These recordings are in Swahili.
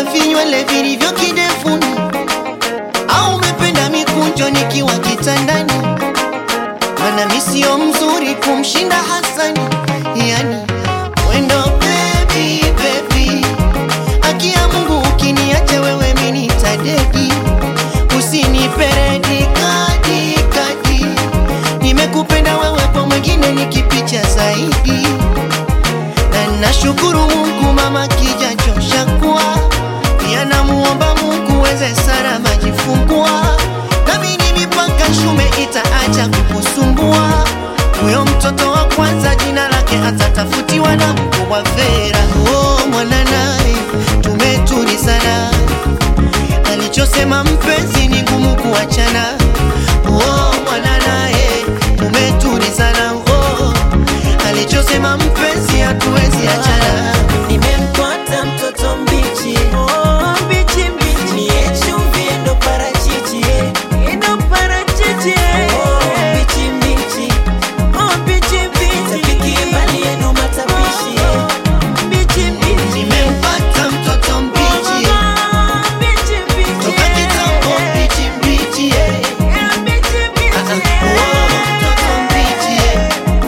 umependa vinywele vilivyo kidevuni au umependa mikunjo nikiwa kitandani mana mi sio mzuri kumshinda Hasani yani wendo baby baby akia Mungu ukiniacha wewe mini tadedi usiniperedi kadi kadi nimekupenda wewe kwa mwingine nikipicha zaidi na nashukuru Mungu mama kijachosha kuwa pia namuomba Mungu weze Sara majifungua nami ni mipaka shume itaacha kukusumbua huyo mtoto wa kwanza jina lake atatafutiwa na mkubwa Vera oh, mwana naye tumetuli sana alichosema mpenzi ni ngumu kuachana oh, mwana naye tumetuli sana oh, alichosema mpenzi hatuwezi achana Nimempata mtoto mbichi oh, mbichi mbichi ni chumvi ndo parachichi ndo parachichi oh, mbichi mbichi oh, mbichi mbichi tapiki bali yenu matapishi mbichi mbichi nimempata mtoto mbichi oh, mbichi mbichi toka kitambo mbichi mbichi eh. Eh, mbichi mbichi Ah, ah, oh, mtoto mbichi eh.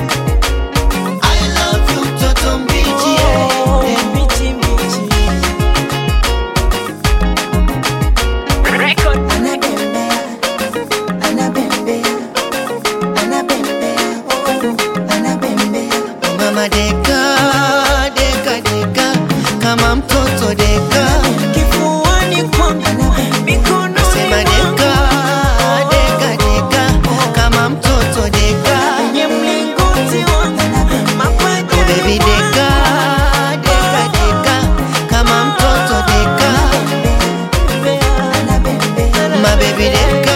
I love you mtoto mbichi eh. oh, mbichi mbichi anabembea anabembea anabembea oh, anabembea mama deka deka deka kama mtoto deka kifuani kwangu mikononi sema deka mwangu deka deka kama mtoto deka kwenye mlingoti wangu mapaja Oh, baby deka deka deka kama mtoto deka anabembea my baby deka